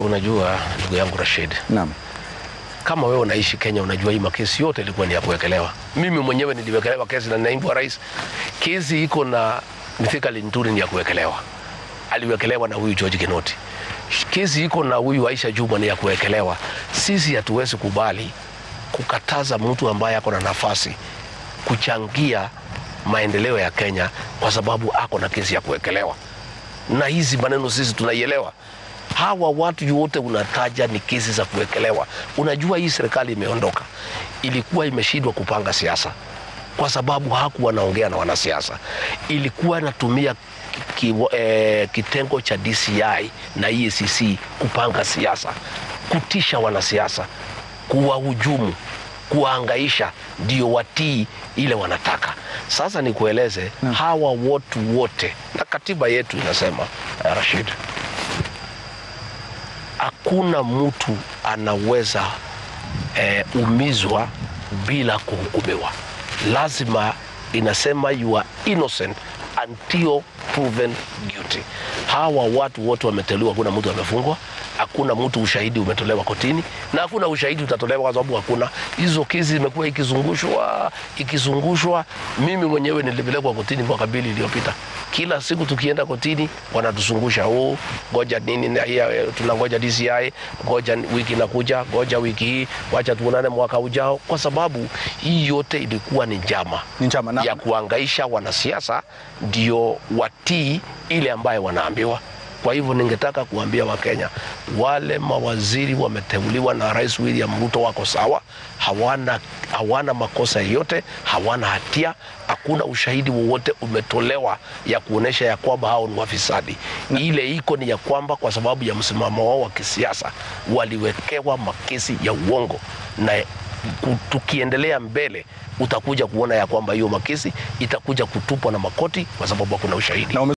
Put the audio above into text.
Unajua ndugu yangu Rashid, Naam. kama wewe unaishi Kenya, unajua hii makesi yote ilikuwa ni ya kuwekelewa. Mimi mwenyewe niliwekelewa kesi na naibu wa rais. Kesi iko na Mithika Linturi ni ya kuwekelewa, aliwekelewa na huyu George Kinoti. Kesi iko na huyu Aisha Juma ni ya kuwekelewa. Sisi hatuwezi kubali kukataza mtu ambaye ako na nafasi kuchangia maendeleo ya Kenya kwa sababu ako na kesi ya kuwekelewa. Na hizi maneno sisi tunaielewa hawa watu wote unataja ni kesi za kuwekelewa. Unajua hii serikali imeondoka, ilikuwa imeshindwa kupanga siasa kwa sababu hakuwa wanaongea na wanasiasa, ilikuwa inatumia ki, ki, eh, kitengo cha DCI na EACC kupanga siasa, kutisha wanasiasa, kuwahujumu, kuwaangaisha ndio watii ile wanataka. Sasa nikueleze hawa watu wote, na katiba yetu inasema eh, Rashid, hakuna mtu anaweza eh, umizwa bila kuhukumiwa. Lazima inasema you are innocent until proven guilty. Hawa watu wote wameteuliwa, hakuna mtu amefungwa, hakuna mtu ushahidi umetolewa kotini, na hakuna ushahidi utatolewa kwa sababu hakuna. Hizo kesi zimekuwa ikizungushwa ikizungushwa. Mimi mwenyewe nilipelekwa kotini mwaka mbili iliyopita. Kila siku tukienda kotini wanatuzungusha, oh, ngoja nini, na hii, eh, tunangoja DCI, ngoja wiki inakuja, ngoja wiki hii, wacha tuonane mwaka ujao, kwa sababu hii yote ilikuwa ni njama Ni njama na ya kuangaisha wanasiasa ndio watii ile ambayo wanaambiwa. Kwa hivyo ningetaka kuambia Wakenya wale mawaziri wameteuliwa na Rais William Ruto wako sawa, hawana, hawana makosa yoyote, hawana hatia, hakuna ushahidi wowote umetolewa ya kuonyesha ya kwamba hao ni wafisadi. Ile iko ni ya kwamba kwa sababu ya msimamo wao wa kisiasa waliwekewa makesi ya uongo na ku- tukiendelea mbele utakuja kuona ya kwamba hiyo makesi itakuja kutupwa na makoti kwa sababu hakuna ushahidi. na ume